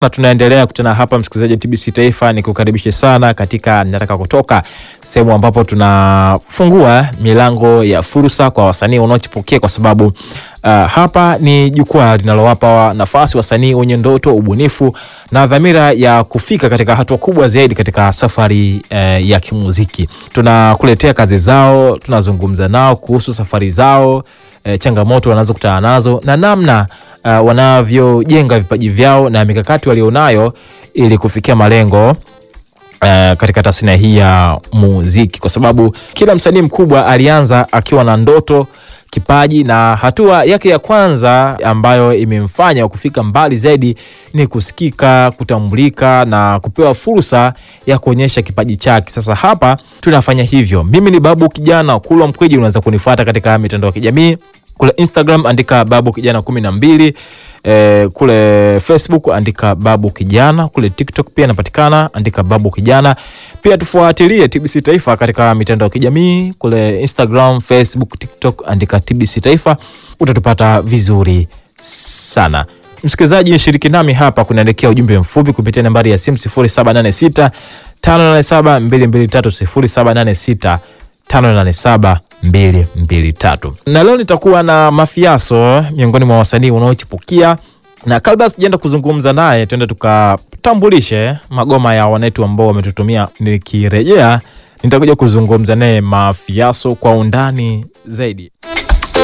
na tunaendelea kutana hapa, msikilizaji wa TBC Taifa, ni kukaribishe sana katika Nataka Kutoka, sehemu ambapo tunafungua milango ya fursa kwa wasanii wanaochipukia, kwa sababu uh, hapa ni jukwaa linalowapa nafasi wasanii wenye ndoto, ubunifu na dhamira ya kufika katika hatua kubwa zaidi katika safari uh, ya kimuziki. Tunakuletea kazi zao, tunazungumza nao kuhusu safari zao E, changamoto wanazokutana nazo na namna uh, wanavyojenga vipaji vyao na mikakati walionayo ili kufikia malengo uh, katika tasnia hii ya muziki, kwa sababu kila msanii mkubwa alianza akiwa na ndoto, kipaji na hatua yake ya kwanza ambayo imemfanya kufika mbali zaidi ni kusikika, kutambulika na kupewa fursa ya kuonyesha kipaji chake. Sasa hapa tunafanya hivyo. Mimi ni Babu Kijana Kulwa Mkweji, unaweza kunifuata katika mitandao ya kijamii kule Instagram andika Babu Kijana kumi na mbili. E, kule Facebook andika Babu Kijana, kule TikTok pia napatikana, andika Babu Kijana. Pia tufuatilie TBC Taifa katika mitandao ya kijamii kule Instagram, Facebook, TikTok andika TBC Taifa, utatupata vizuri sana. Msikilizaji, shiriki nami hapa, kunaelekea ujumbe mfupi kupitia nambari ya simu 0786 587 223 0786 587 mbili mbili tatu. Na leo nitakuwa na Mafiaso miongoni mwa wasanii wanaochipukia, na kabla sijaenda kuzungumza naye, tuende tukatambulishe magoma ya wanetu ambao wametutumia. Nikirejea nitakuja kuzungumza naye Mafiaso kwa undani zaidi.